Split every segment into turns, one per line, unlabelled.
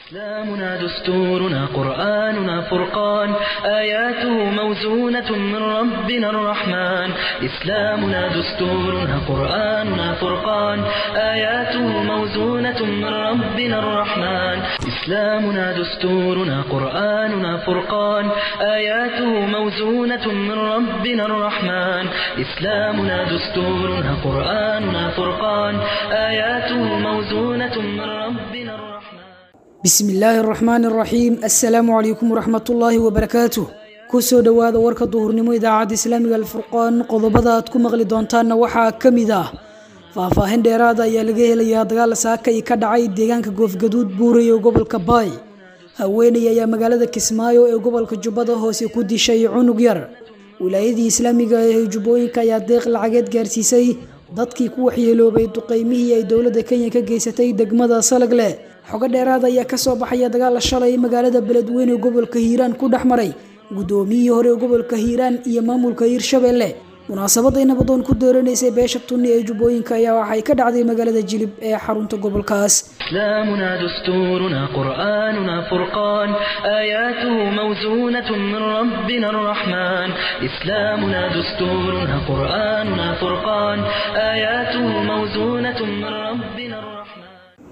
إسلامنا دستورنا قرآننا فرقان آياته موزونة من ربنا الرحمن إسلامنا دستورنا قرآننا فرقان آياته موزونة من ربنا الرحمن إسلامنا دستورنا قرآننا فرقان آياته موزونة من ربنا الرحمن إسلامنا دستورنا قرآننا فرقان آياته موزونة من ربنا الرحمن
bismi illaahi araxmaan araxiim assalaamu calaykum waraxmatullaahi wabarakaatuh kusoo dhowaada warka duhurnimo idaacadda islaamiga alfurqaan qodobada aad ku maqli doontaanna waxaa ka mid ah faahfaahin dheeraada ayaa laga helayaa dagaal saakay ka dhacay deegaanka goofgaduud buuray ee gobolka baay haweeney ayaa magaalada kismaayo ee gobolka jubbada hoose ku dishay cunug yar wilaayadii islaamiga ee jubbooyinka ayaa deeq lacageed gaarsiisay dadkii ku waxyeeloobay duqeymihii ay dowladda kenya ka geysatay degmada salagle xogo dheeraad ayaa kasoo baxaya dagaal shalay magaalada beledweyne ee gobolka hiiraan ku dhex maray guddoomiyihii hore ee gobolka hiiraan iyo maamulka hiirshabelle munaasabaday nabadoon ku dooranaysay beesha tunni ee jubbooyinka ayaa waxay ka dhacday magaalada jilib ee xarunta gobolkaas
إسلامنا دستورنا قرآننا فرقان آياته موزونة من ربنا الرحمن إسلامنا دستورنا قرآننا فرقان آياته موزونة من ربنا الرحمن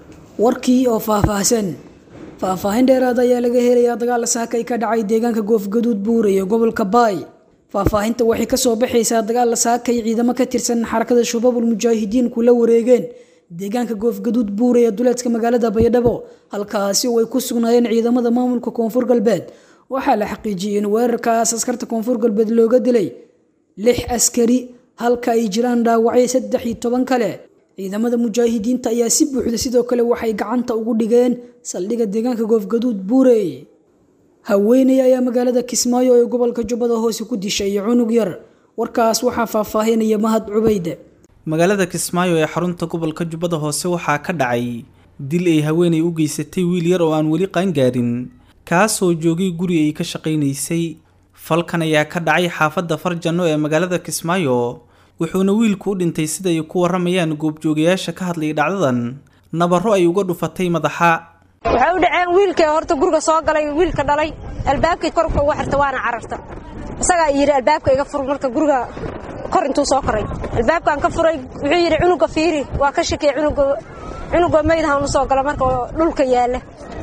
warkii oo faahfaahsan faahfaahin dheeraad ayaa laga helayaa dagaal saakay ka dhacay deegaanka goofgaduud buuray ee gobolka baay faahfaahinta waxay kasoo baxaysaa dagaal saakay ciidamo ka tirsan xarakada shabaabul mujaahidiin kula wareegeen deegaanka goofgaduud buuray ee duleedka magaalada baydhabo halkaasi oo ay ku sugnaayeen ciidamada maamulka koonfur galbeed waxaa la xaqiijiyey in weerarkaas askarta koonfur galbeed looga dilay lix askari halka ay jiraan dhaawacyo saddex iyo toban kale ciidamada mujaahidiinta ayaa si buuxda sidoo kale waxay gacanta ugu dhigeen saldhigga deegaanka goofgaduud buurey haweeney ayaa magaalada kismaayo ee gobolka jubbada hoose ku dishay cunug yar warkaas waxaa faahfaahinaya mahad cubayde
magaalada kismaayo ee xarunta gobolka jubbada hoose waxaa ka dhacay dil ay haweenay u geysatay wiil yar oo aan weli qaangaarin kaasoo joogay guri ay ka shaqaynaysay falkan ayaa ka dhacay xaafadda farjanno ee magaalada kismaayo wuxuuna wiilku u dhintay sida ay ku warramayaan goobjoogayaasha ka hadlayay dhacdadan nabarro ay uga dhufatay madaxa
waxay u dhaceen wiilkii horta guriga soo galay wiilka dhalay albaabkii korka uga xirta waana cararta isagaa yidhi albaabka iga fur marka guriga kor intuu soo koray albaabkaan ka furay wuxuu yidhi cunuga fiiri waa ka shakiya cunuga maydahan u soo gala marka dhulka yaalla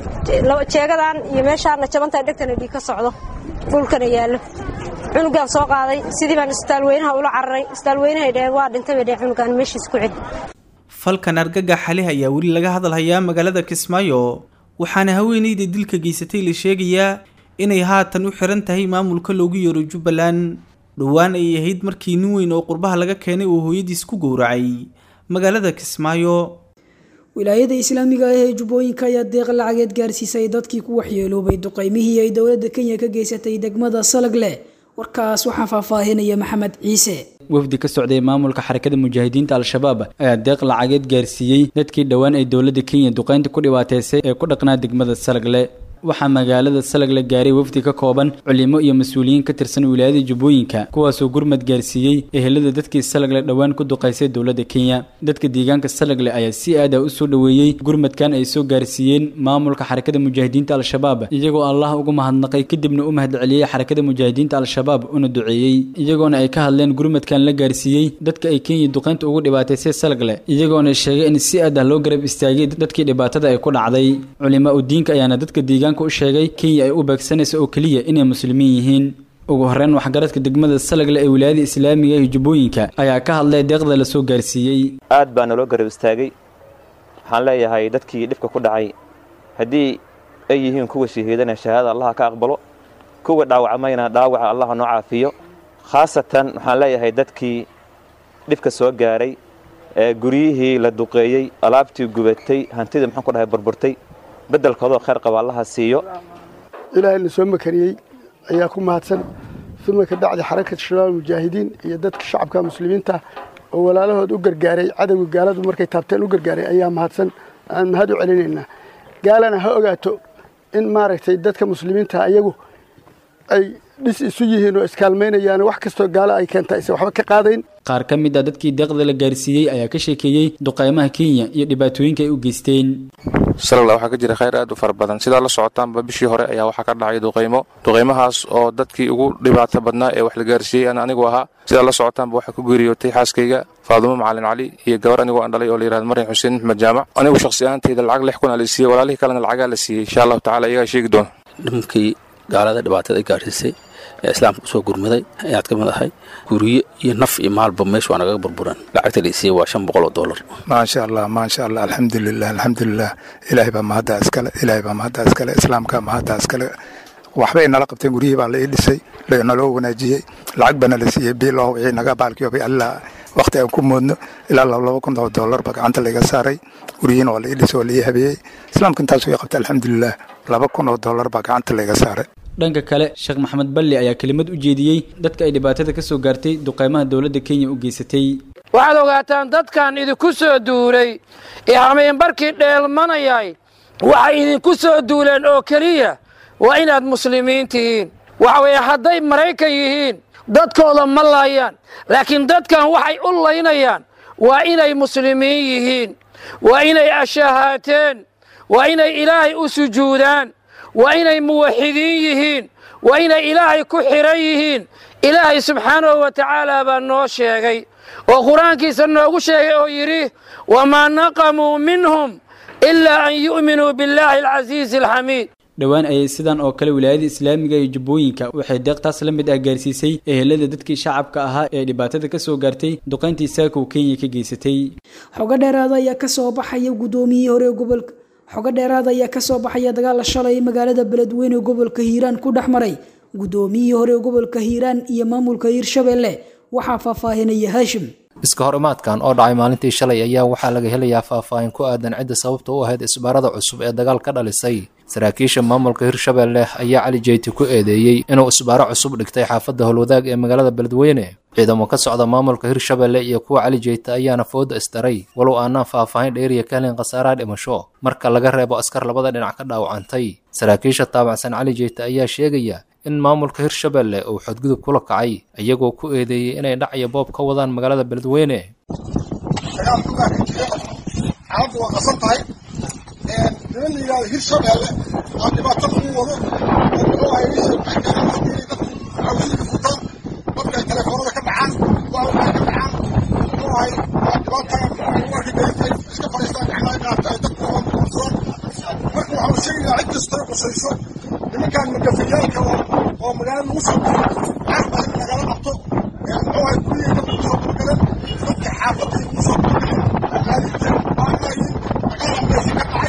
jeegadan iyo meeshaana jabanta dhegtana dhiig ka socdo dhulkana yaallo cunugaan soo qaaday sidii baan isbitaalweynaha ula cararay isbitaalweynahay dheheen waa dhintay bay dheheen cunugaan meeshiis ku celi
falkan argagax xalih ayaa weli laga hadalhayaa magaalada kismaayo waxaana haweeneyda dilka geysatay la sheegayaa inay haatan u xiran tahay maamulka loogu yeero jubbaland dhowaan ay ahayd markii nin weyn oo qurbaha laga keenay oo hooyadiis ku gowracay magaalada kismaayo
wilaayada islaamiga ah ee jubbooyinka ayaa deeq lacageed gaarsiisay dadkii ku waxyeeloobay duqeymihii ay dowladda kenya ka geysatay degmada salagle warkaas waxaa faahfaahinaya maxamed ciise
wafdi ka socday maamulka xarakada mujaahidiinta al-shabaab ayaa deeq lacageed gaarsiiyey dadkii dhowaan ay dowladda kenya duqeynta ku dhibaateysay ee ku dhaqnaa degmada salagle waxaa magaalada salagle gaaray wafdi ka kooban culimo iyo mas-uuliyiin ka tirsan wilaayada jubbooyinka kuwaasoo gurmad gaarsiiyey ehelada dadkii salagle dhowaan ku duqaysay dowladda kenya dadka deegaanka salagle ayaa si aad ah u soo dhoweeyey gurmadkan ay soo gaarsiiyeen maamulka xarakada mujaahidiinta al-shabaab iyagoo allah ugu mahadnaqay kadibna u mahadceliyey xarakada mujaahidiinta al-shabaab una duceeyey iyagoona ay ka hadleen gurmadkan la gaarsiiyey dadka ay kenya duqeynta ugu dhibaataysay salagle iyagoona sheegay in si aad ah loo garab istaagay dadkii dhibaatada ay ku dhacday culimo udiinka ayaana dadka deegaanka u sheegay kenya ay u beegsanaysa oo keliya inay muslimiin yihiin ugu horreyn waxgaradka degmada salagle ee wilaayada islaamiga ee jubbooyinka ayaa ka hadlay deeqda la soo gaarsiiyey
aad baa naloo garab istaagay waxaan leeyahay dadkii dhibka ku dhacay haddii ay yihiin kuwa shahiidana shahaadada allaha ka aqbalo kuwa dhaawacmayna dhaawaca allaha noo caafiyo khaasatan waxaan leeyahay dadkii dhibka soo gaaray ee guryihii la duqeeyey alaabtii gubatay hantidii maxaan ku dhahay burburtay beddelkoodoo khayr qaba allaha siiyo
ilaahay na soo makariyey ayaa ku mahadsan uma ka bacdi xarakata shabaab mujaahidiin iyo dadka shacabka muslimiinta oo walaalahood u gargaaray cadowga gaaladu markay taabteen u gargaaray ayaa mahadsan aan mahad u celinaynaa gaalana ha ogaato in maaragtay dadka muslimiinta ayagu ay dhis isu yihiin oo iskaalmaynayaan wax kastoo gaalo ay keenta aysan waxba ka qaadayn
qaar ka mid a dadkii deeqda la gaarsiiyey ayaa ka sheekeeyey duqaymaha kenya iyo dhibaatooyinka ay u geysteen
salala waxaa ka jira khayr aad u fara badan sidaa la socotaanba bishii hore ayaa waxaa ka dhacay duqaymo duqaymahaas oo dadkii ugu dhibaato badnaa ee wax la gaarsiiyey aan anigu ahaa sidaa la socotaanba waxaa ku geeriyootay xaaskayga faadumo macalin cali iyo gabar anigoo aan dhalay oo la yihahdo maryan xuseen maxmed jaamac anigu shakhsi ahaantayda lacag lix kun aa la siiyey walaalihii kalena lacagaa la siiyey insha allahu tacala iyagaa sheegi doona
nimankii gaalada dhibaatada ay gaarsiisay ee islaamka usoo gurmaday ayaad ka mid ahay guryo iyo naf iyo maalba meeshu waa nagaga burburan lacagta la isiiyey waa shan boqol oo dollar
maasha allah maasha allah alxamdulilah alxamdulilah ilaahay baa mahaddaa iskale ilaahay baa mahaddaa iskale islaamkaa mahaddaa iskale waxbay nala qabteen guryihii baa la ii dhisay naloo wanaajiyey lacag baana la siiyey biilow wixii naga baalkiyoobay allaa waqti aan ku moodno ilaa laba kun oo dollar ba gacanta layga saaray guryihiina waa la ii dhisay waa la ii habeeyey islaamka intaas way qabtay alxamdulilah laba kun oo dollar baa gacanta layga saaray
dhanka kale sheekh maxamed balli ayaa kelimad u jeediyey dadka ay dhibaatada ka soo gaartay duqaymaha dowladda kenya u geysatay
waxaad ogaataan dadkan idinku soo duulay ee hameenbarkii dheelmanayay waxay idinku soo duuleen oo keliya waa inaad muslimiin tihiin waxa weeye hadday maraykan yihiin dadkooda ma laayaan laakiin dadkan waxay u laynayaan waa inay muslimiin yihiin waa inay ashahaateen waa inay ilaahay u sujuudaan waa inay muwaxidiin yihiin waa inay ilaahay ku xidhan yihiin ilaahay subxaanahu wa tacaala baa noo sheegay oo qur-aankiisa noogu sheegay oo yidhi wamaa naqamuu minhum ilaa an yu'minuu billaahi alcasiizi alxamiid
dhowaan ayay sidan oo kale wilaayada islaamiga iyo jubbooyinka waxay deeqtaas la mid ah gaarsiisay ehelada dadkii shacabka ahaa ee dhibaatada ka soo gaartay duqayntii saakow kenya ka geysatay
xogo dheeraada ayaa kasoo baxaya guddoomiyihii hore ee gobolka xogo dheeraada ayaa kasoo baxaya dagaal shalay magaalada beledweyne ee gobolka hiiraan ku dhex maray guddoomiyihii hore ee gobolka hiiraan iyo maamulka hiirshabelle waxaa faahfaahinaya haashim
iska hor imaadkan oo dhacay maalintii shalay ayaa waxaa laga helayaa faahfaahin ku aadan cidda sababta u ahayd isbaarada cusub ee dagaal ka dhalisay saraakiisha maamulka hirshabelle ayaa cali jeyti ku eedeeyey inuu isbaaro cusub dhigtay xaafadda howlwadaag ee magaalada beledweyne ciidamo ka socda maamulka hirshabelle iyo kuwa cali jeyta ayaana fooda isdaray walow aanaan faahfaahin dheeriya ka helin khasaaraha dhimasho marka laga reebo askar labada dhinac ka dhaawacantay saraakiisha taabacsan cali jeyta ayaa sheegaya in maamulka hirshabelle uu xadgudub kula kacay iyagoo ku eedeeyey inay dhac iyo boob ka wadaan magaalada beledweyne
xaaladdu waa qasan tahay niman la yidhahdo hirshabelle oo dhibaato lagu wado oo muxuu ahay isha maxkamada haddii dadku cawsida futaan dadka ay telefoonada ka dhacaan waa waxay ka dhacaan muxuu ahay waa dhibaata warka garitay iska fadhiistaan gacmaha qaata ay dadku waa muqursadaan marka waxaa sheegayaa cid kastoo qusayso nimankan magafayaalka oo magaalada lagu soo guro caar baa in lagala qabto muxuu ahay guriyay dadku kusoo gurgaleen dadka xaafadda ay kusoo gurgaleen maaliinteen baanayin magaalada meesha ka dhacay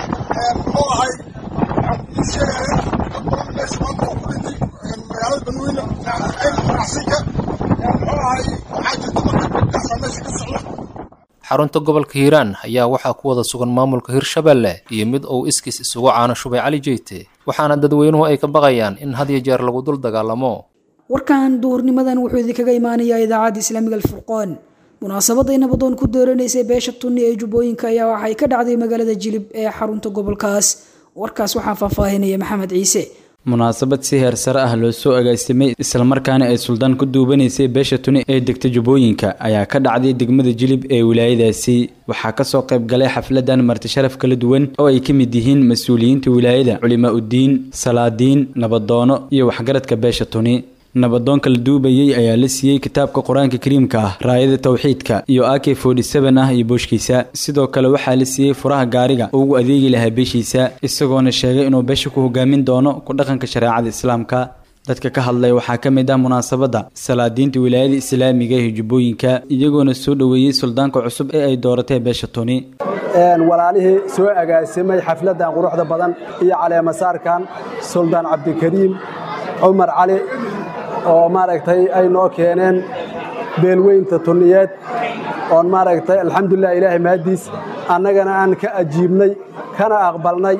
muxuu ahay waxaan kuu sheegaya dad badan meesha maanta oo ku dhintay magaalada beledweyne ayl ganacsiga muxuu ahay waxaa jirta marka dadkaasaa meesha ka socda
xarunta gobolka hiiraan ayaa waxaa ku wada sugan maamulka hirshabelle iyo mid uu iskiis isugu caano shubay cali jeyte waxaana dadweynuhu ay ka baqayaan in had iyo jeer lagu dul dagaalamo
warkan duhurnimadan wuxuu idinkaga imaanayaa idaacadda islaamiga alfurqoon munaasabadday nabadoon ku dooranaysay beesha tunni ee jubbooyinka ayaa waxay ka dhacday magaalada jilib ee xarunta gobolkaas warkaas waxaa faahfaahinaya maxamed ciise
munaasabad si heer sare ah loo soo agaasimay islamarkaana ay suldaan ku duubanaysay beesha tuni ee degta jubbooyinka ayaa ka dhacday degmada jilib ee wilaayadaasi waxaa kasoo qayb galay xafladan marti sharaf kala duwan oo ay ka mid yihiin mas-uuliyiinta wilaayada culimaa uddiin salaadiin nabadoono iyo waxgaradka beesha tuni nabadoonka la duubayey ayaa la siiyey kitaabka qur-aanka kariimka ah raayada tawxiidka iyo ak ah iyo booshkiisa sidoo kale waxaa la siiyey furaha gaariga oo ugu adeegi lahaa beeshiisa isagoona sheegay inuu beesha ku hogaamin doono ku dhaqanka shareecada islaamka dadka ka hadlay waxaa ka mid ah munaasabadda salaadiinta wilaayada islaamiga ee jubbooyinka iyagoona soo dhoweeyey suldaanka cusub ee ay dooratay beesha tuni
walaalihii soo agaasimay xafladan quruxda badan iyo caleemasaarkan suldaan cabdikariim cumar cali oo maaragtay ay noo keeneen beelweynta tunniyeed oon maaragtay alxamdulilah ilaahay mahaddiis annagana aan ka ajiibnay kana aqbalnay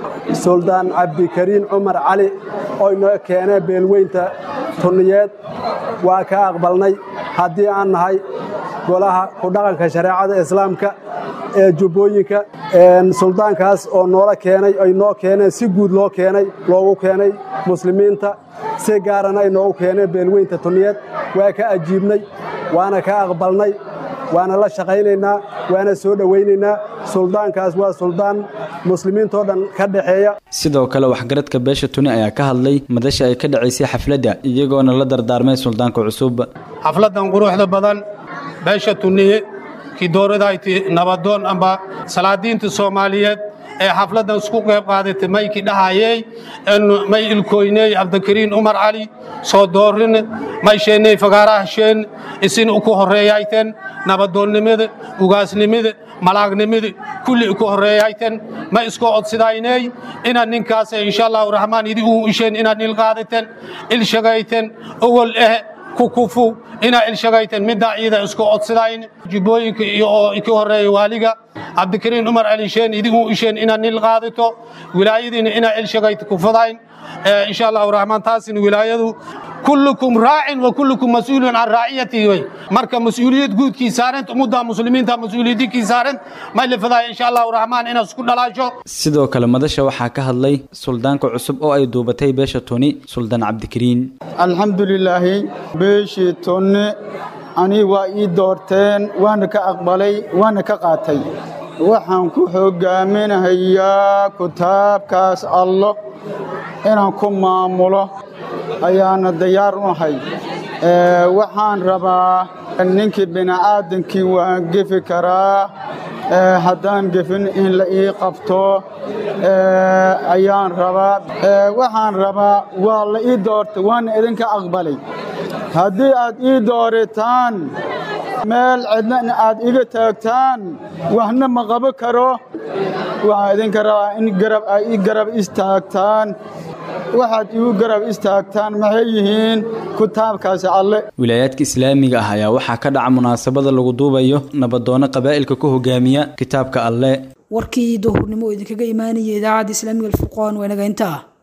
suldaan cabdikariin cumar cali oo inoo keeneen beelweynta tunniyeed waa ka aqbalnay haddii aan nahay golaha ku dhaqanka shareecada islaamka ee jubbooyinka suldaankaas oo noola keenay ay noo keeneen si guud loo keenay loogu keenay muslimiinta si gaarana ay noogu keeneen beelweynta tunniyeed waa ka ajiibnay waana ka aqbalnay waana la shaqaynaynaa waana soo dhowaynaynaa suldaankaas waa suldaan muslimiintoo dhan ka dhexeeya
sidoo kale waxgaradka beesha tuni ayaa ka hadlay madasha ay ka dhacaysay xafladda iyagoona la dardaarmay suldaanka cusub
xafladdan quruxda badan beesha tuniye kii dooradayti nabadoon amba salaadiinta soomaaliyeed ee xafladdan isku qayb qaadatay maykii dhahayey may ilkoyney cabdikariin umar cali soo doorin may sheenney fagaarahasheen isin uku horreeyayten nabadoonnimada ugaasnimada malaagnimada kulli uku horreeyayten may isku odsidayney inaad ninkaas insha allahu raxmaan idi uu isheen inaad il qaadaten il shagayten owol eh kukufu inaa ilshagayten middaa ciida isku odsidayn jubbooyinka iyo oo ka horreeya waaliga cabdikariin umar alisheen idigu isheen inaad nil qaadato wilaayadiina inaa ilshagayta kufadayn insha allahu raxmaan taasina wilaayadu kullukum raacin wa kullukum mas-uulun can raaciyatihi wey marka mas-uuliyad guudkii saarant ummadda muslimiinta mas-uuliyadinkii saarant may lafadaaya insha allahu raxmaan inaad isku dhalaasho
sidoo kale madasha waxaa ka hadlay suldaanka cusub oo ay duubatay beesha tuni suldaan cabdikariin
alxamdulilaahi beeshii tunne ani waa ii doorteen waana ka aqbalay waana ka qaatay waxaan ku hoggaaminahayaa kitaabkaas allo inaan ku maamulo ayaana diyaar u ahay waxaan rabaa ninkii bini'aadankii waan gefi karaa haddaan gefin in la ii qabto ayaan rabaa waxaan rabaa waa la ii doortay waana idinka aqbalay haddii aad ii dooritaan meel cidna aad iga taagtaan waxna ma qabo karo waxaan idinka rabaa in garab ay ii garab istaagtaan waxaad igu garab istaagtaan maxay yihiin kitaabkaasi alle
wilaayaadka islaamiga ah ayaa waxaa ka dhaca munaasabada lagu duubayo nabadoono qabaa'ilka ku hogaamiya kitaabka alle
warkii duhurnimo oo idinkaga imaanaya idaacadda islaamiga alfurqaan waa inaga intaa